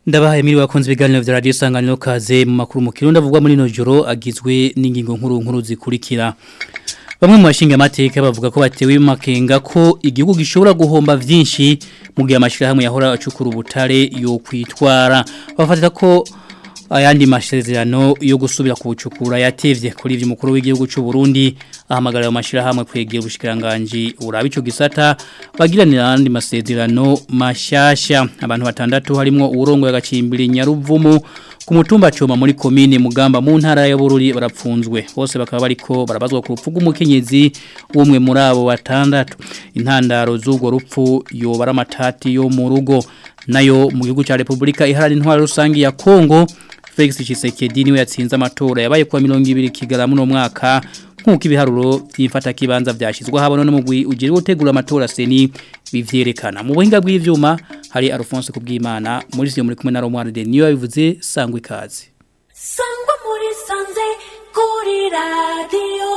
Ndabahaye miri wakunze ibiganiro vya radio isanganiro kaze mu makuru mu kirundi avugwa muri no joro agizwe n'ingingo nkuru nkuru zikurikira. Bamwe mu bashinga amateka bavuga ko batewe makenga ko igihugu gishobora guhomba vyinshi mu gihe amashirahamwe yahora acukura ubutare yo kwitwara. Bafatira ko ayandi masezerano yo gusubira kubucukura yatevye kuri ivyo mukuru w'igihugu cy'u Burundi ahamagarira amashirahamwe kwegera ubushikiranganje uraba ico gisata bagiranira andi masezerano mashasha abantu batandatu harimo urongo yagacimbira nyaruvumu ku mutumba coma muri komine mugamba mu ntara ya Bururi barapfunzwe bose bakaba bariko barabazwa ku rupfu rw'umukenyezi umwe muri abo batandatu intandaro z'ubwo rupfu yobara amatati yo mu rugo nayo mu gihugu ca Republika iharana intwaro rusangi ya Kongo Felix Tshisekedi niwe yatsinze amatora yabaye kwa 200 kigarama no mwaka nkuko ibiharuro byifata kibanza byashizwe habona no mugwi ugire gutegura amatora seni bivyerekana mu buhinga bw'ivyuma hari Alphonse kubwimana muri siyo muri kumwe na Romward de niyo bivuze sangwa ikaze sangwa muri sanze kuri radio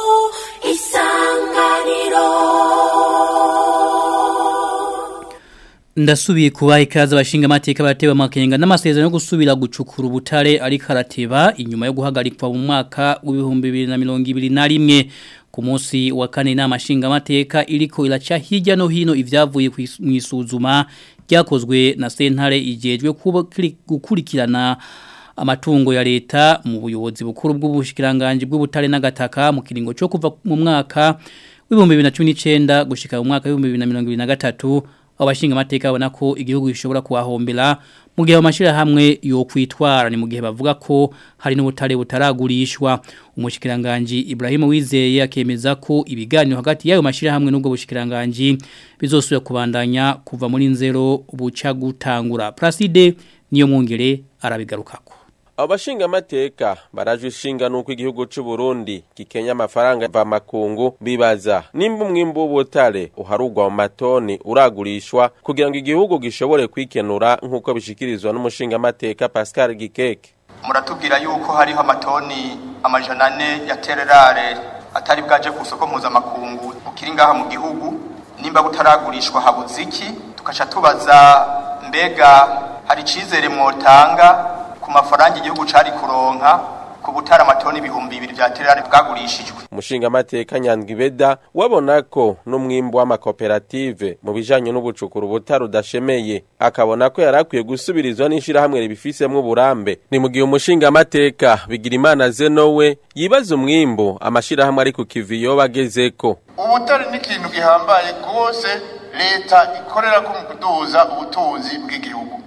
isanganiro Ndasubiye kubaha ikaze abashinga amateka batewe amakenga n'amasezerano yo gusubira gucukura ubutare ari karateba inyuma yo guhagarikwa mu mwaka w'ibihumbi bibiri na mirongo ibiri na rimwe ku munsi wa kane inama nshinga amateka iriko iraca hirya no hino ivyavuye mu isuzuma ryakozwe na sentare igejwe gukurikirana amatungo ya leta mu buyobozi bukuru bw'ubushikiranganje bw'ubutare n'agataka mu kiringo cyo kuva mu mwaka w'ibihumbi bibiri na cumi n'icenda gushika mu mwaka w'ibihumbi bibiri na mirongo ibiri na gatatu abashinga amateka babona ko igihugu gishobora kuhahombera mu gihe amashira hamwe yo kwitwara ni mu gihe bavuga ko hari n'ubutare butaragurishwa umushikiranganje Ibrahim Wizeye akemeza ko ibiganiro hagati yayo mashira hamwe n'ubwo bushikiranganje bizosubira kubandanya kuva muri nzero buca gutangura Placide niyo mwongere arabigarukako Abashinga amateka baraje ishinga nuko igihugu c'u Burundi gikenya amafaranga va makungu bibaza nimba umwimbo w'ubutare uharugwa mu matoni uragurishwa kugira ngo igihugu gishobore kwikenura nkuko bishikirizwa n'umushinga amateka Pascal Gikeke muratubwira yuko hariho amatoni amajana ane ya tererare atari bwaje ku soko mpuzamakungu ukiri ngaha mu gihugu nimba butaragurishwa habuze iki tukaca tubaza mbega hari icizere mwotanga ku mafaranga igihugu cari kuronka ku butara amatoni ibihumbi bibiri vya tererare bwagurishijwe umushinga amateka Nyandwibeda wabona ko n'umwimbo w'amakoperative mu bijanye n'ubucukuru ubutara udashemeye akabona ko yarakwiye gusubirizwa n'ishirahamwe ribifisemwo uburambe ni mu gihe umushinga amateka bigira imana zenowe yibaza umwimbo amashirahamwe ari ku kiviyo bagezeko ubutare ni ikintu gihambaye rwose leta ikorera ko mu kuduza ubutunzi bw'igihugu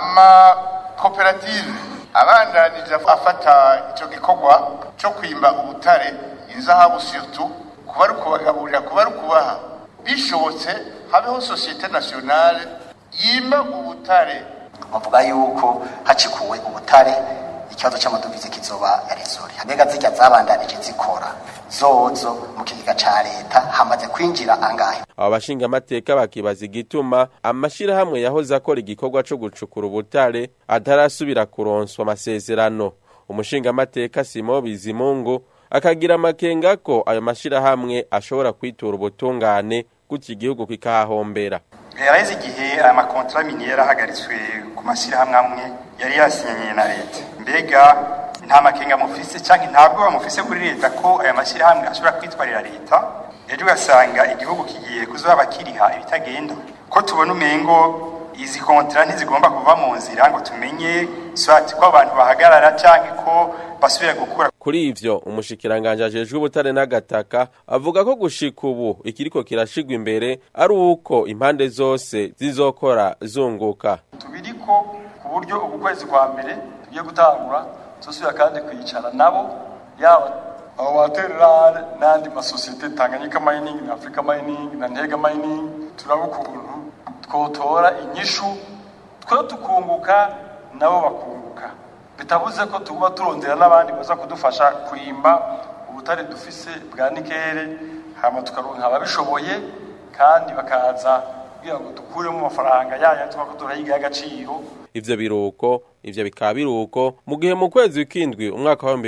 amakoperative abandanije afata icyo gikorwa cyo kwimba ubutare inzahabu surtout kuba ari ukubagaburira kuba ari ukubaha bishobotse habeho sosiyete nationale yimba ubutare bavuga yuko hacikuwe ubutare ikibazo cy'amadovize kizoba yarizori mbega zijya zabandanije zikora zozo mu kigega ca leta hamaze kwinjira angahe aba bashinga amateka bakibaza igituma amashirahamwe yahoze akora igikorwa co gucukura ubutare atarasubira kuronswa amasezerano umushinga amateka Simo Bizimungu akagira amakenga ko ayo mashirahamwe ashobora kwitura ubutungane gutya igihugu kikahahombera yaraheze igihe aya makontra miniere ahagaritswe ku mashyirahamwe amwe yari yasinyanye na leta mbega nta makenga mufise cyangwa ntabwo bamufise kuri leta ko aya mashyirahamwe ashobora kwitwarira leta ejo ugasanga igihugu kigiye kuzaba kiriha ibitagenda ko tubona umengo izi kontra ntizigomba kuva mu nzira ngo tumenye swati ko abantu bahagarara cyangwa ko basubira gukura kuri ivyo umushikiranganje ajejwe ubutare n'agataka avuga ko gushika ubu ikiriko kirashigwa imbere ari uko impande zose zizokora zunguka tubiriko ku buryo ubu kwezi kwa mbere tugiye gutangura tuzosubira kandi kwicara nabo yaba abo batererare n'andi masosiyete tanganyika mining na africa mining na ntega mining turaba ukuntu twotora inyishu twe tukunguka nabo bakunguka bitavuze ko tuba turondera n'abandi baza kudufasha kwimba ubutare dufise bwa nikere hama tukaronka ababishoboye kandi bakaza kugira ngo dukuremo amafaranga yaya twako turayiga y'agaciro ivyo biruko ivyo bikaba biruko mu gihe mu kwezi kw'indwi umwaka wa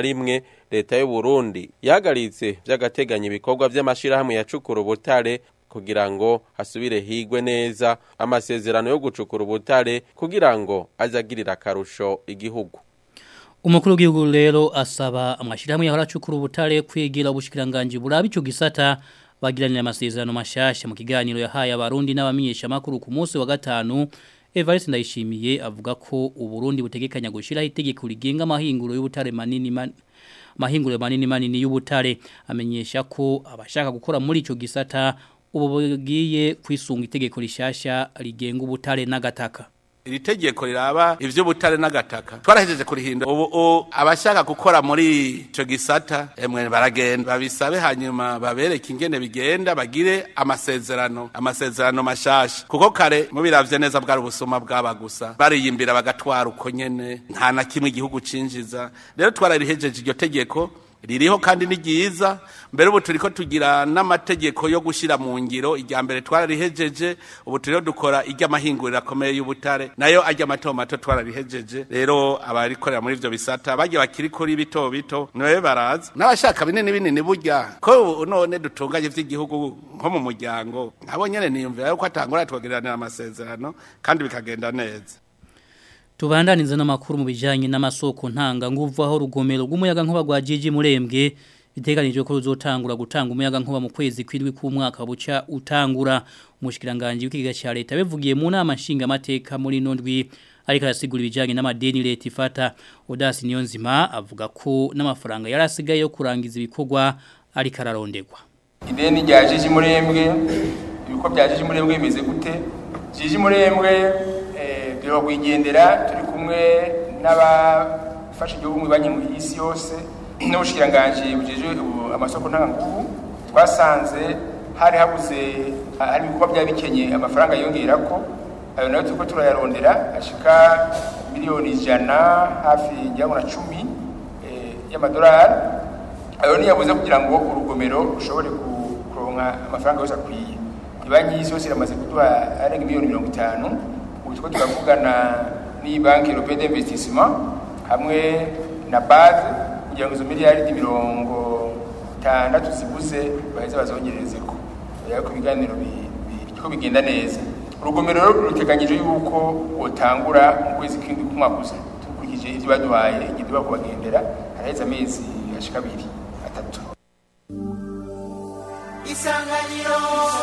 2021 leta y'u Burundi yahagaritse vy'agateganyo ibikorwa vy'amashirahamwe yacukura ubutare kugira ngo hasubire higwe neza amasezerano yo gucukura ubutare kugira ngo azagirira akarusho igihugu Umukuru w'igihugu rero asaba amashirahamwe yahora acukura ubutare kwigira ubushikiranganje buraba ico gisata bagiranira amasezerano mashasha mu kiganiro yahaye abarundi n'abamenyesha makuru ku munsi wa gatanu Evariste Ndayishimiye avuga ko uburundi butegekanya gushiraho itegeko rigenga amahinguro y'ubutare manini man mahinguro manini manini y'ubutare amenyesha ko abashaka gukora muri ico gisata ubu bugiye kwisunga itegeko rishasha rigenga ubutare n'agataka iri tegeko riraba ivy'ubutare n'agataka twarahejeje kurihinda ubu u- abashaka gukora muri ico gisata emwe baragenda babisabe hanyuma babereke ingene bigenda bagire amasezerano amasezerano mashasha kuko kare mubiravye neza bwari ubusuma bwaba gusa bariyimbira bagatwara uko nyene nta na kimwe igihugu cinjiza rero twararihejeje iryo tegeko ririho kandi ni ryiza mbere ubu turiko tugira n'amategeko yo gushira mu ngiro irya mbere twararihejeje ubu turiho dukora iry'amahinguriro akomeye y'ubutare nayo arya mato mato twararihejeje rero abarikorera muri ivyo bisata bagiye bakiri kuri bito bito niwe baraza n'abashaka binini binini burya ko ubu none dutunganye ivy'igihugu nko mu muryango nabo nyene niyumvira yuko atangura twogereranira amasezerano kandi bikagenda neza Tubandaniza n'amakuru mu bijanye n'amasoko ntanga nguvu aho rugomero rw'umuyaga nkuba rwa Jiji Murembwe biteganijwe ko ruzotangura gutanga umuyaga nkuba mu kwezi kwindwi k'umwaka buca utangura umushikiranganje w'ikiga cya leta bivugiye mu nama nshinga amateka muri nondwi ariko arasigura ibijanye n'amadeni leta ifata Odasi Niyonzima avuga ko n'amafaranga yarasigaye yo kurangiza ibikorwa ariko ararondegwa ideni rya jiji murembwe ibiko bya jiji murembwe bimeze gute jiji murembwe eh, duheruka kuyigendera turi kumwe n'abafasha igihugu mu banki mu isi yose n'ubushikiranganji bujejwe ubu- amasoko ntanganguvu twasanze hari habuze hari ibikorwa byari bikenye amafaranga yongerako ayo nayo turiko turayarondera ashika miliyoni ijana hafi ngira ngo na cumi eh, y'amadolari ayo ni yabuze kugira ngo urugomero rushobore ku- kuronka amafaranga yose akwiye ibanki y'isi yose iramaze kuduha arenga miliyoni mirongo itanu ubu turiko turavugana n'iyi banki europee d'investissement hamwe na base kugira ngo izo miliyaridi mirongo itandatu zibuze baheze bazongererezeko ariko ibiganiro bi- bi- biriko bigenda neza urugomero rero ruteganyije yuko wotangura mu kwezi kw'indwi k'umwaka uza dukurikije ivyo baduhaye igihe tuba kubagendera haraheze amezi ashika abiri atatu isanganiro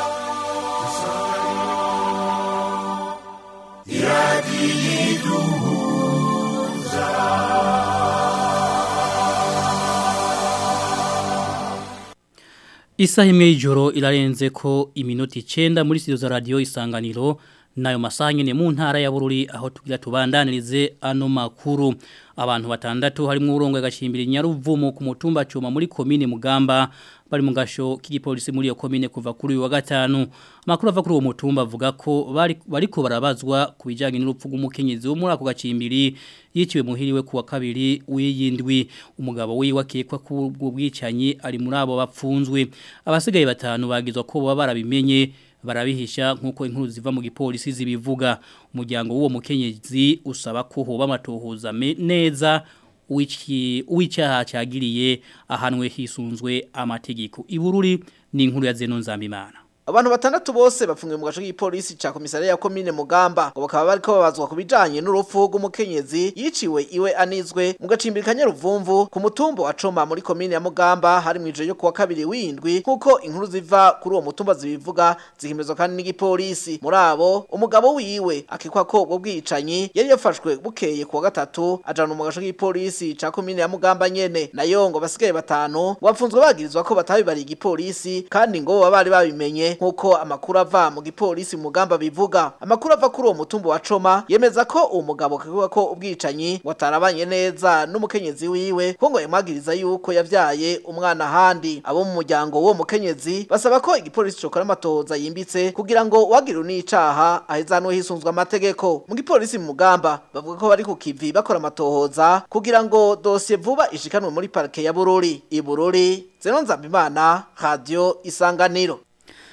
Isaha imwe y'ijoro irarenze ko iminota 9 muri studio za radio isanganiro nayo masaha nyene mu ntara ya Bururi aho tugira tubandanirize ano makuru abantu batandatu harimo urongo gashimbira nyaruvumo ku mutumba cuma muri commune Mugamba bari mu gasho k'igipolisi muri iyo commune kuva kuri uyu wa gatanu amakuru ava kuri uwo mutumba avuga ko bari bariko barabazwa kubijanye n'urupfu rw'umukenyezi wo muri ako gacimbiri yiciwe muhiriwe kuwa kabiri w'iyindwi umugabo wiwe akekwa ku ubwo bwicanyi ari muri abo bapfunzwe abasigaye batanu bagizwa ko baba barabimenye barabihisha nkuko inkuru ziva mu gipolisi zibivuga umuryango w'uwo mukenyezi usaba ko hoba amatohoza me- neza w'iki- w'icyaha cyagiriye ahanwe hisunzwe amategeko ibururi ni inkuru ya Zeno Nzambimana Abantu batandatu bose bafungiwe mu gace k'ipolisi ca komisariya ya komine Mugamba ngo bakaba bariko babazwa kubijanye n'urupfu rw'umukenyezi yiciwe iwe anizwe mu gacimbiri ka Nyaruvumvu ku mutumba wa Coma muri komine ya Mugamba hari mw'ijoro ryo kuwa kabiri w'indwi nkuko inkuru ziva kuri uwo mutumba zibivuga zihimezwa kandi n'igipolisi muri abo umugabo wiwe akekwa ko ubwo bwicanyi yari yafashwe bukeye kuwa gatatu ajana mu gace k'ipolisi ca komine ya Mugamba nyene nayo ngo basigaye batanu bapfunzwe bagirizwa ko batabibariye igipolisi kandi ngo baba bari babimenye nkuko amakuru ava mu gipolisi mu mugamba bivuga amakuru ava kuri uwo mutumba wa Coma yemeza ko uwo mugabo kavuga ko ubwicanyi watarabanye neza n'umukenyezi wiwe ko ngo yamwagiriza yuko yavyaye umwana handi abo mu muryango w'uwo mukenyezi basaba ko igipolisi cokora amatohoza yimbitse kugira ngo uwagira unicaha ahezanwe hisunzwe amategeko mu gipolisi mu mugamba bavuga ko bari ku kivi bakora amatohoza kugira ngo dosiye vuba ishikanwe muri parike ya Bururi i Bururi Zeno Nzambimana Radio Isanganiro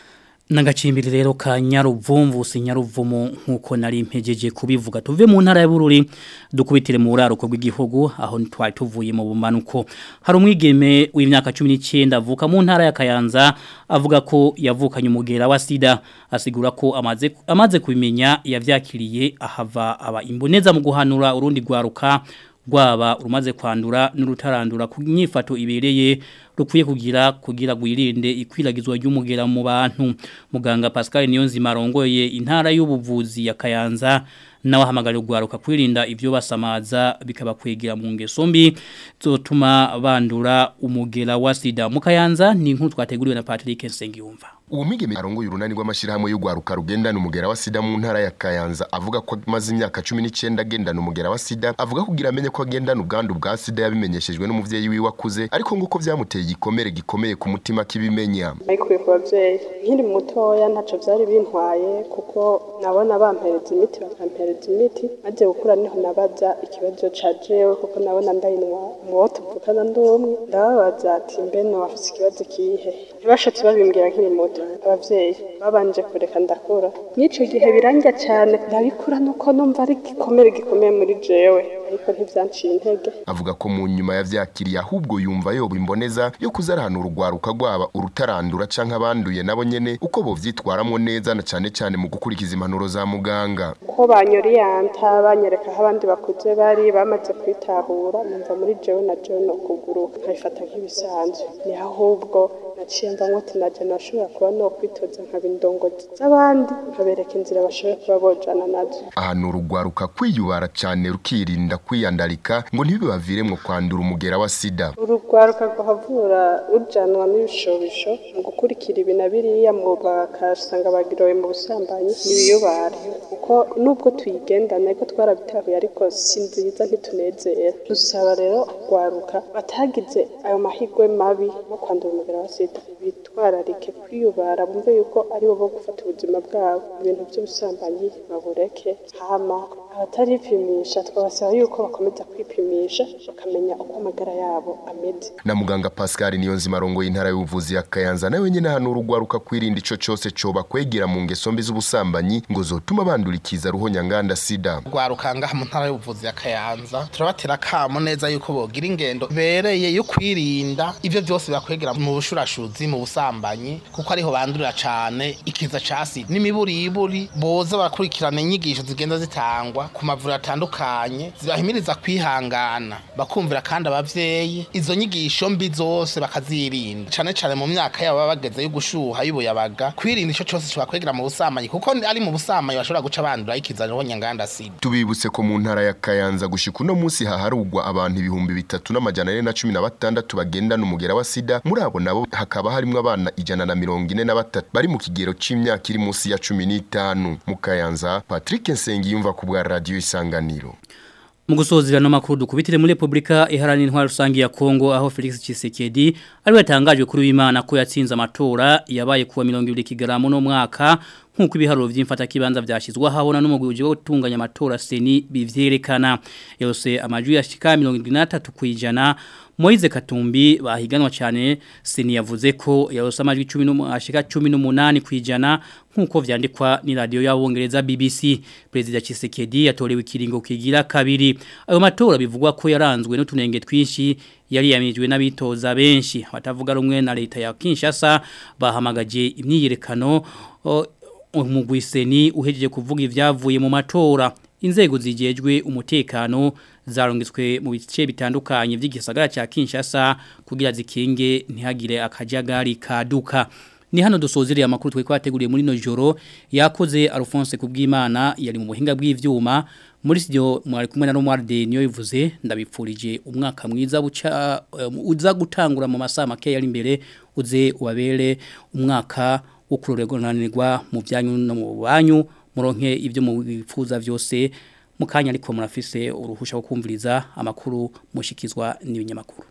Nagacimbiri rero ka Nyaruvumvu si Nyaruvumu nkuko nari mpejeje kubivuga tuve mu ntara ya Bururi dukubitire mu buraruko bw'igihugu aho twari tuvuye mu bumanuko hari umwigeme w'imyaka 19 avuka mu ntara ya Kayanza avuga ko yavukanye umugera wa sida asigura ko amaze amaze kubimenya yavyakiriye ahava aba imboneza mu guhanura urundi gwaruka rwaba urumaze kwandura n'urutarandura ku nyifato ibereye rukwiye kugira kugira gwirinde ikwiragizwa ry'umugera mu bantu muganga Pascal Niyonzima arongoye intara y'ubuvuzi ya Kayanza nawe ahamagara rwaruka kwirinda ibyo basamaza bikaba kwegera mu ngeso mbi zotuma bandura umugera wa sida mu Kayanza ni inkuru twateguriwe na Patrick Nsengiyumva uwo mwigeme arongoye urunani rw'amashyirahamwe y'urwaruka rugendana umugera wa sida mu ntara ya Kayanza avuga ko amaze imyaka 19 agendana umugera wa sida avuga kugira amenye ko agendana ubwandu bwa sida yabimenyeshejwe n'umuvyeyi wiwe akuze ariko nguko vyamuteye igikomere gikomeye ku mutima kibimenya Nayikuye ku bavyeyi nkiri mutoya ntaco vyari bintwaye kuko nabona bampereza imiti bakampereza imiti maze gukura niho nabaza ikibazo ca jewe kuko nabona ndayinwa muwo tuvukana ndumwe ndababaza ati mbe wafise ikibazo kihe ntibashatse babimbwira nkiri muto abavyeyi babanje kureka ndakura n'ico gihe birangya cyane ndabikura nuko numva ari igikomere gikomeye muri jewe ariko ntivyanciye intege avuga ko mu nyuma yavyakiriye ahubwo yumva yoba imboneza yo kuzarahana urugwaruka rwaba urutarandura canke abanduye nabo nyene uko bovyitwaramwo neza na cane cane mu gukurikiza impanuro za muganga ko banyoriyanta banyereka aho abandi bakuze bari bamaze kwitahura numva muri jewe na jewe no kuguruka nkabifata nk'ibisanzwe ni ahubwo naciye mvamwo ati naje nashobora kuba no kwitoza nkaba indongozi z'abandi nkabereka inzira bashoboye kuba bojana nazo ahantu urugwaruka kwiyubara cane rukirinda kwiyandarika ngo ntibibaviremwo kwandura umugera wa sida urugwaruka rwahavura rujanwa n'ibishobisho mu gukurikira ibi na biriya mu bakasanga bagiroye mu busambanyi n'ibiyubare kuko nubwo tuyigendana ariko twarabitahuye ariko si nziza ntitunezera dusaba rero urwaruka batagize ayo mahirwe mabi no kwandura umugera wa sida bitwararike kwiyubara bumve yuko ari bo bo gufata ubuzima bwabo ibintu by'ubusambanyi babureke hama abataripimisha twabasaba yuko bakomeza kwipimisha bakamenya uko amagara yabo ameze na muganga Pascal Niyonzima arongoye intara y'ubuvuzi ya Kayanza nawe nyene hano urugwaruka kwirinda ico cose coba kwegera mu ngeso mbi z'ubusambanyi ngo zotuma bandurikiza ruho nyanganda sida rwaruka ngaha mu ntara y'ubuvuzi ya Kayanza turabatera kamo neza yuko bogira ingendo bereye yo kwirinda ivyo byose bakwegera mu bushurashuzi mu busambanyi kuko ariho bandurira cane ikiza ca sida n'imiburiburi boza barakurikirana inyigisho zigenda zitangwa ku mavuriro atandukanye zibahimiriza kwihangana bakumvira kandi abavyeyi izo nyigisho mbi zose bakazirinda cane cane mu myaka yabo baba bageze yo gushuha y'ubuyabaga kwirinda ico cose cyo bakwegera mu busambanyi kuko ari mu busambanyi bashobora guca bandura ikiza roho nyanganda sida tubibutse ko mu ntara ya Kayanza gushika uno munsi haharugwa abantu ibihumbi bitatu n'amajana ane na cumi na batandatu bagendana umugera wa sida muri abo nabo hakaba harimwo abana ijana na mirongo ine na batatu bari mu kigero c'imyaka iri munsi ya cumi n'itanu mu Kayanza Patrick Nsengiyumva ku bwa radio isanganiro mu gusozera no makuru dukubitire muri Republika iharanira intwaro rusangi ya Kongo aho Felix Tshisekedi ari yatangajwe kuri w'Imana ko yatsinze amatora yabaye kuwa 20 kigaramo no mwaka nkuko ibiharuro vy'imfata kibanza vyashizwa habona n'umugwi wo gutunganya amatora seni bivyerekana yose amajwi yashika 73 kwijana Moize Katumbi bahiganwa cyane seni yavuze ko yarose amajwi 10 ashika 18 kwijana nkuko vyandikwa ni radio y'abongereza BBC President Chisekedi yatorewe ikiringo kigira kabiri ayo matora bivugwa ko yaranzwe n'utunenge twinshi yari yamijwe n'abitoza benshi batavuga rumwe na leta ya Kinshasa bahamagaje imyiyerekano umugwiseni uhejeje kuvuga ivyavuye mu matora inzego zijejwe umutekano zarungitswe mu bice bitandukanye by'igisagara cya Kinshasa kugira zikinge ntihagire akajagari kaduka ni hano dusozereye amakuru twe kwateguriye muri no joro yakoze Alphonse kubwimana yari mu buhinga bw'ivyuma muri sio mwari kumwe na Romualde niyo yivuze ndabipfurije umwaka mwiza buca um, uza gutangura mu masaha make yari imbere uze ubabere umwaka wo kuroregonanirwa mu byanyu no mu banyu muronke ibyo mubifuza byose mukanya ariko murafise uruhusha wo kumviriza amakuru mushikizwa n'ibinyamakuru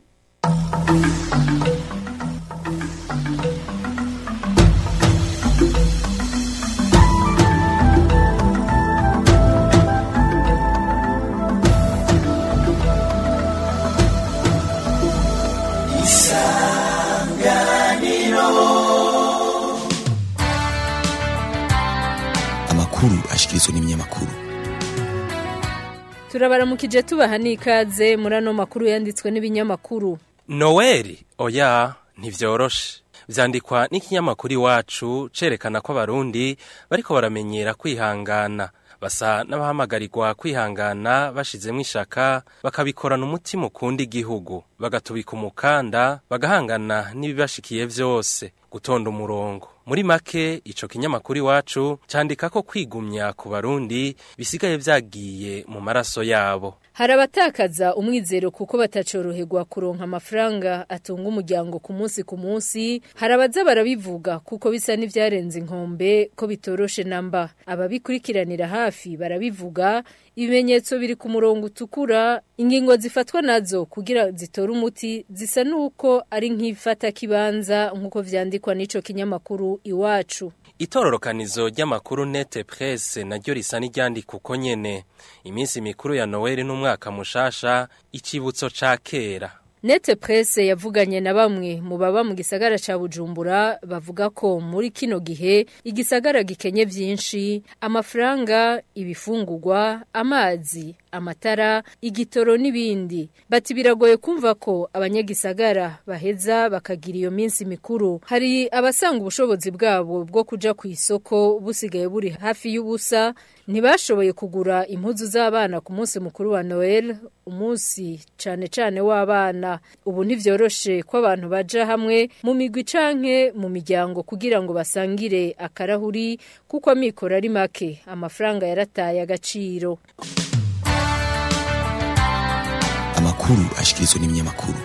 ashikirizwa n'ibinyamakuru turabaramukije tubaha n'ikaze muri ano makuru yanditswe n'ibinyamakuru noweli oya ntivyoroshe vyandikwa n'ikinyamakuru iwacu cerekana ko abarundi bariko baramenyera kwihangana basa n'abahamagarirwa kwihangana bashizemwo ishaka bakabikorana umutima ukunda igihugu bagatubika umukanda bagahangana n'ibibashikiye vyose gutonda umurongo muri make ico kinyamakuru iwacu candika ko kwigumya ku barundi bisigaye vyagiye mu maraso yabo hari abatakaza umwizero kuko batacoroherwa kuronka amafaranga atunga umuryango ku munsi ku munsi hari abaza barabivuga kuko bisa n'ivyarenze inkombe ko bitoroshe namba ababikurikiranira hafi barabivuga ibimenyetso biri ku murongo utukura ingingo zifatwa nazo kugira zitore umuti zisa nuko ari nk'ifata kibanza nk'uko vyandikwa n'ico kinyamakuru iwacu itororokanizo ry'amakuru nete presse naryo risa n'iryandika uko nyene iminsi mikuru ya noweli n'umwaka mushasha icibutso ca kera Nete presse yavuganye na bamwe mu baba mu gisagara ca Bujumbura bavuga ko muri kino gihe igisagara gikenye vyinshi amafaranga ibifungurwa amazi amatara igitoro n'ibindi bati biragoye kumva ko abanyagisagara baheza bakagira iyo minsi mikuru hari abasanga ubushobozi bwabo bwo kuja ku isoko busigaye buri hafi y'ubusa ntibashoboye kugura impuzu z'abana ku munsi mukuru wa Noel umunsi cane cane w'abana ubu ntivyoroshe ko abantu baja hamwe mu migwi canke mu miryango kugira ngo basangire akarahuri kuko amikoro ari make amafaranga yarataye agaciro amakuru ashikirizwa n'ibinyamakuru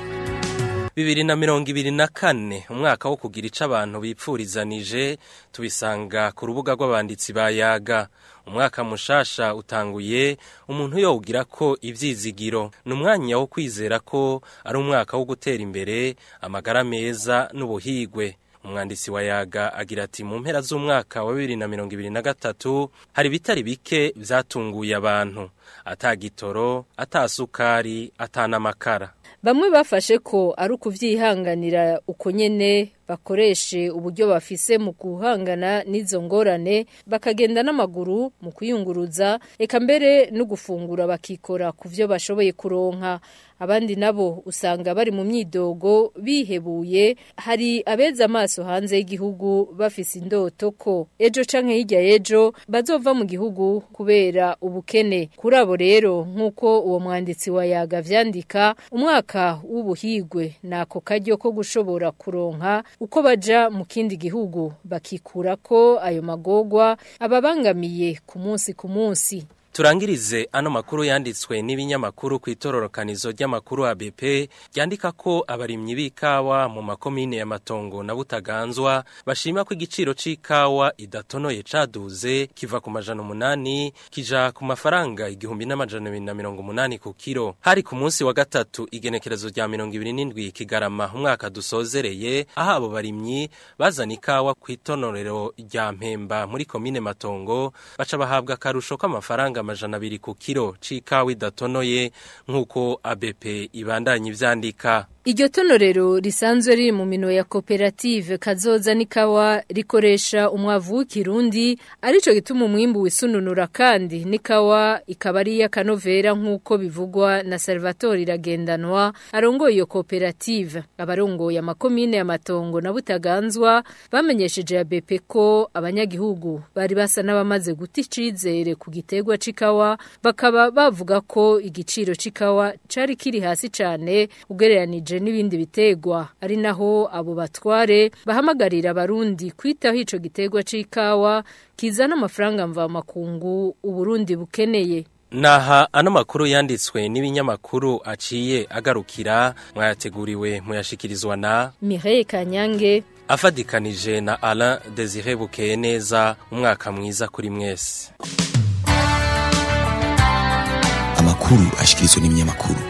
bibiri na mirongo ibiri na kane umwaka wo kugira ico abantu bipfurizanije tubisanga ku rubuga rw'abanditsi ba yaga umwaka mushasha utanguye umuntu yowugira ko ivyizigiro ni umwanya wo kwizera ko ari umwaka wo gutera imbere amagara meza n'ubuhigwe umwanditsi wa yaga agira ati mu mpera z'umwaka wa bibiri na mirongo ibiri na gatatu hari ibitari bike vyatunguye abantu atagitoro atasukari atanamakara Bamwe bafashe ko ari ukuvyihanganira uko nyene bakoreshe uburyo bafise mu guhangana n'izo ngorane bakagenda n'amaguru mu kuyunguruza eka mbere no gufungura bakikora ku vyo bashoboye kuronka abandi nabo usanga bari mu myidogo bihebuye hari abeza amaso hanze y'igihugu bafise indoto ko ejo canke hirya y'ejo bazova mu gihugu kubera ubukene kuri abo rero nk'uko uwo mwanditsi wa yaga vyandika umwaka w'ubuhigwe nako karyo ko gushobora kuronka uko baja mu kindi gihugu bakikura ko ayo magogwa ababangamiye ku munsi ku munsi Turangirize ano makuru yanditswe n'ibinyamakuru ku itororokanizo ry'amakuru ABP ryandika ko abarimyi b'ikawa mu makomine ya Matongo na Butaganzwa bashima ko igiciro c'ikawa idatonoye caduze kiva ku majana umunani kija ku mafaranga igihumbi n'amajana abiri na mirongo umunani ku kiro hari ku munsi wa gatatu igenekerezo rya mirongo ibiri n'indwi kigarama umwaka dusozereye aho abo barimyi bazana ikawa ku itonorero rya Mpemba muri komine Matongo baca bahabwa akarusho k'amafaranga amajana abiri ku kiro c'ikawa idatonoye nk'uko ABP ibandanya ivyandika Iryo tonorero risanzwe riri mu mino ya koperative kazoza nikawa rikoresha umwavu w'ikirundi arico gituma umwimbu wisununura kandi nikawa ikaba ari y'akanovera nk'uko bivugwa na Salvatore Iragendanwa arongoye iyo koperative abarongoye amakomine ya Matongo na Butaganzwa bamenyesheje ya BP ko abanyagihugu bari basa n'abamaze guta icizere ku gitegwa c'ikawa bakaba bavuga ko igiciro c'ikawa cari kiri hasi cane ugereranije n'ibindi bitegwa ari naho abo batware bahamagarira abarundi kwitaho ico gitegwa c'ikawa kizana amafaranga mva makungu uburundi bukeneye Naha ano makuru yanditswe n'ibinyamakuru aciye agarukira mwayateguriwe muyashikirizwa na Mireille Kanyange afadikanije na Alain Desire Bukeye neza umwaka mwiza kuri mwese amakuru ashikirizwa n'ibinyamakuru